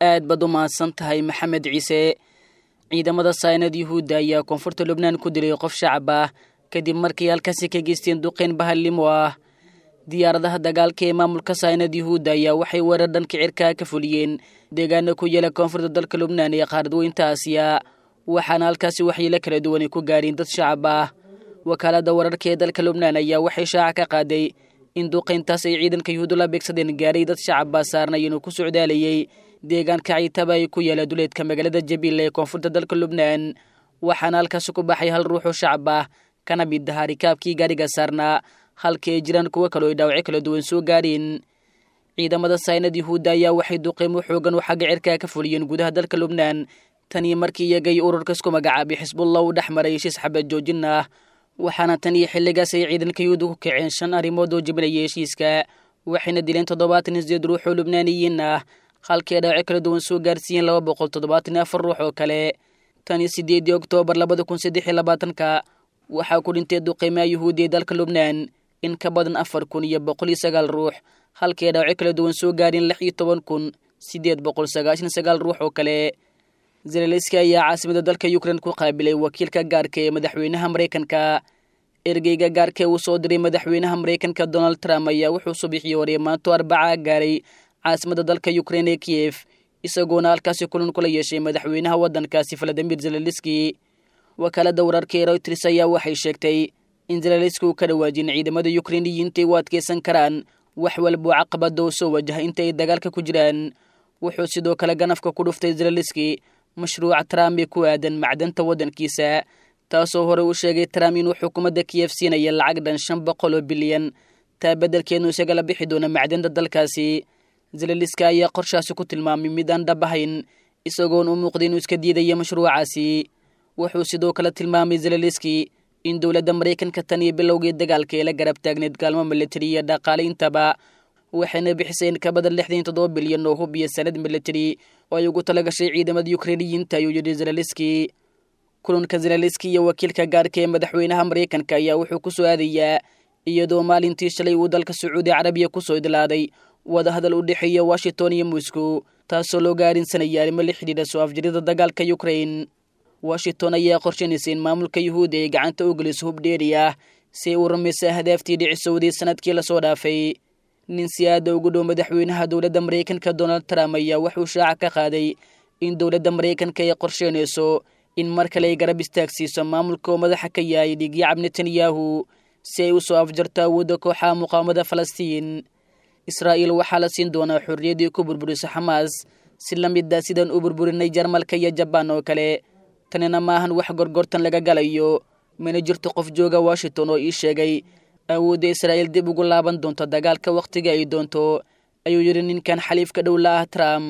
aad baad u mahadsan tahay maxamed ciise ciidamada saynad yuhuudda ayaa koonfurta lubnaan ku dilay qof shacab ah kadib markii halkaasi ka geysteen duqeyn bahallimo ah diyaaradaha dagaalka ee maamulka saynad yuhuudda ayaa waxay weerar dhanka cirkaa ka fuliyeen deegaana ku yeela koonfurta dalka lubnaan ee qaaradweynta aasiya waxaana halkaasi waxyeelo kala duwanay ku gaadheen dad shacab ah wakaalada wararka ee dalka lubnaan ayaa waxay shaaca ka qaaday in duqeyntaas ay ciidanka yuhuuddu la beegsadeen gaaray dad shacabaa saarnay inuu ku socdaalayay deegaanka ciitaba ay ku yaala duleedka magaalada jabiila ee koonfurta dalka lubnaan waxaana halkaasi ku baxay hal ruuxoo shacab ah kana mid ahaa rikaabkii gaariga saarnaa halka ay jiraan kuwo kaleo ay dhaawacyo kala duwan soo gaadheen ciidamada saynad yuhuudda ayaa waxay duqeymo xoogan oo xagga cirkaa ka fuliyeen gudaha dalka lubnaan tanii markii iyagay ururka isku magacaabay xisbullah uu dhex maray heshiis xabad joojin ah waxaana tan iyo xilligaas ay ciidanka yuhuudda ku kaceen shan arrimood oo jebinaya heshiiska waxayna dileen toddobaatan iyo sideed ruux oo lubnaaniyiin ah halkii ay dhaawacyo kala duwan soo gaarsiiyeen laba boqol toddobaatan iyo afar ruux oo kale tan iyo sideedii oktoobar labada kun saddex iyo labaatanka waxaa ku dhintay duqeymaha yuhuudi ee dalka lubnaan in ka badan afar kun iyo boqol iyo sagaal ruux halkii ay dhaawacyo kala duwan soo gaareen lix iyo toban kun siddeed boqol sagaashan sagaal ruux oo kale zeleleski ayaa caasimada dalka ukrein ku qaabilay wakiilka gaarka ee madaxweynaha maraykanka ergeyga gaarka ee uu soo diray madaxweynaha maraykanka donald trump ayaa wuxuu subixii hore maanto arbaca gaaray caasimada dalka ukrein ee kiyef isagoona halkaasi kulan kula yeeshay madaxweynaha waddankaasi valadimir zeleleski wakaalada wararka ee reuters ayaa waxay sheegtay in zeleleski uu ka dhawaajin ciidamada ukreiniyiinta u adkeysan karaan wax walboo caqabada oo soo wajaha inta ay dagaalka ku jiraan wuxuu sidoo kale ganafka ku dhuftay zeleleski mashruuca trump ee ku aadan macdanta waddankiisa taasoo hore u sheegay trump inuu xukuumadda kiyef siinaya lacag dhan shan boqol oo bilyan taa beddelkeednu isagala bixi doona macdanta dalkaasi zeleliska ayaa qorshaasi ku tilmaamay mid aan dhab ahayn isagoon u muuqday inuu iska diidaya mashruucaasi wuxuu sidoo kale tilmaamay zeleliski in dowladda maraykanka tan iyo bilowgii dagaalka ee la garab taagneed gaalmo militari iyo dhaqaale intaba waxayna bixisay in ka badan lixdan toddoba bilyan oo hub iyo sanad militari oo ay ugu talagashay ciidamada ukreiniyiinta ayuu yidhi zeleliski kulanka zeleliski iyo wakiilka gaarka ee madaxweynaha maraykanka ayaa wuxuu ku soo aadayaa iyadoo maalintii shalay uu dalka sacuudi carabiya kusoo idlaaday wadahadal u dhexeeya washington iyo moscow taasoo loo gaarinsanaya arrimo la xidhiidha soo afjarida dagaalka ukrain washington ayaa qorshanaysa in maamulka yuhuudda ay gacanta u geliso hub dheeri ah si ay u rumaysa ahdaaftii dhicisowday sanadkii lasoo dhaafay nin si aada ugu dhow madaxweynaha dowladda maraykanka donald trump ayaa wuxuu shaaca ka qaaday in dowladda maraykanka ay qorsheynayso in mar kale ay garab istaagsiiso maamulka oo madaxa ka yahay dhigyacab netanyahu si ay u soo afjarto awoodda kooxaha muqaawamada falastiin israa'iil waxaa la siin doonaa xorriyaddii ku burburiso xamaas si la mid ah sidaan u burburinay jarmalka iyo jabaan oo kale tanina maahan wax gorgortan laga galayo mana jirto qof jooga washington oo ii sheegay awoodda israa'iil dib ugu laaban doonto dagaalka wakhtiga ay doonto ayuu yidhi ninkan xaliifka dhow la ah trump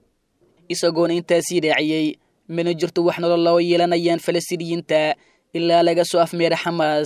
isagoona intaasii raaciyey mana jirto wax nolol loo yeelanayaan falastiiniyiinta ilaa laga soo afmeera xamaas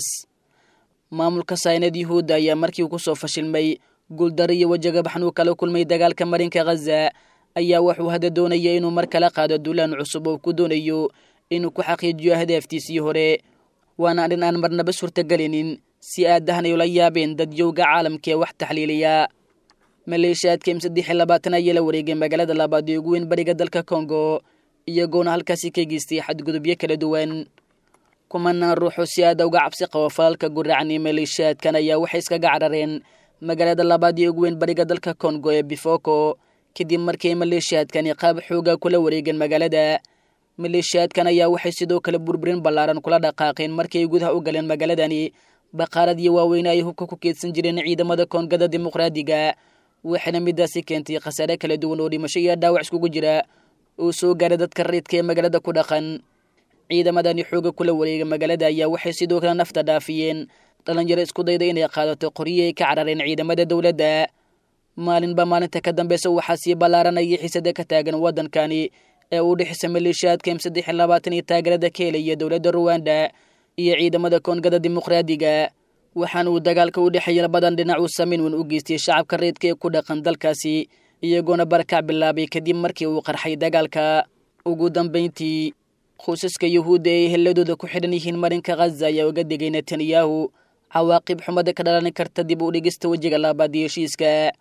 maamulka saynad yuhuudda ayaa markii ku soo fashilmay guuldar iyo wajagabaxan uu kala kulmay dagaalka marinka khaza ayaa wuxuu hadda doonaya inuu mar kala qaado duulaan cusub oo ku doonayo inuu ku xaqiijiyo ahdaaftiisii hore waana arrin aan marnaba suurtagelinin si aadahan ay ula yaabeen dadyowga caalamka ee wax taxliiliya maleeshiyaadka m saddex iyo labaatan ayaa la wareegay magaalada labaad ee ugu weyn bariga dalka kongo iyagoona halkaasi ka geystay xadgudubyo kala duwan kumanaan ruuxoo si aada uga cabsi qabo falalka guracan ee maleeshiyaadkan ayaa waxay iskaga carareen magaalada labaad ee ugu weyn bariga dalka kongo ee bifoko kadib markii maleeshiyaadkani qaab xooga kula wareegeen magaalada maleeshiyaadkan ayaa waxay sidoo kale burburin ballaaran kula dhaqaaqeen markii ay gudaha u galeen magaaladani baqaaradii waaweyne ay hubka ku keedsan jireen ciidamada koongada dimuqraadiga waxaana midaasi keentay khasaare kala duwan oo dhimasho iyo dhaawac iskugu jira oo soo gaaray dadka rayidka ee magaalada ku dhaqan ciidamadani xooga kula wareega magaalada ayaa waxay sidoo kale nafta dhaafiyeen dhalinyaro isku dayda inay qaadato qoryo ay ka carareen ciidamada dowladda maalinba maalinta ka dambeysa waxaa sii ballaaranaya xiisada ka taagan waddankani ee u dhexisa maleeshiyaadka m saddex iyo labaatan iyo taageerada ka helaya dowladda ruwanda iyo ciidamada koongada dimuqraadiga waxaana uu dagaalka u dhexeeya labadan dhinac uu saameyn weyn u geystay shacabka reedka ee ku dhaqan dalkaasi iyagoona barakac bilaabay kadib markii uu qarxay dagaalka ugu dambeyntii qoysaska yuhuudda ay helladooda ku xidhan yihiin marinka khaza ayaa uga degay netanyahu cawaaqib xumada ka dhalan karta dib u dhigista wejiga labaad iyo heshiiska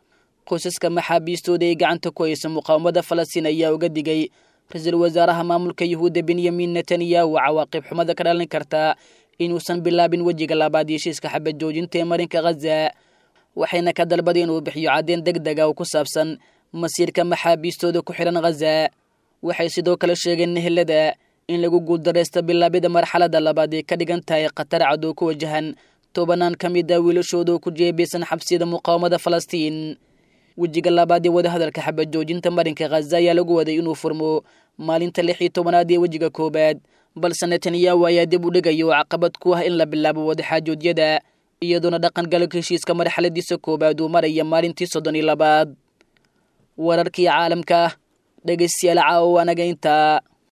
qoysaska maxaabiistooda ay gacanta ku haysa muqaawamada falastiin ayaa uga digay ra-iisul wasaaraha maamulka yuhuudda benyamin netanyahu cawaaqib xumada ka dhalin karta inuusan bilaabin wejiga labaad heshiiska xabad joojinta ee marinka khaza waxayna ka dalbaday inuu bixiyo caddeyn deg dega oo ku saabsan masiirka maxaabiistooda ku xidhan khaza waxay sidoo kale sheegeen nehelada in lagu guuldaraysta bilaabida marxaladda labaad ay ka dhigan tahay khatar cadow ku wajahan tobanaan ka mid a wiilashooda oo ku jeebeysan xabsiyada muqaawamada falastiin wejiga labaad ee wadahadalka xabad joojinta marinka khaza ayaa lagu waday inuu furmo maalinta lix iyo tobanaad ee wejiga koowaad balse netanyahu ayaa dib u dhigaya oo caqabad ku ah in la bilaabo wadaxaajoodyada iyadoona dhaqan galka heshiiska marxaladiisa koowaad uu maraya maalintii soddon iyo labaad wararkii caalamka dhegeystayaal caawo anaga intaa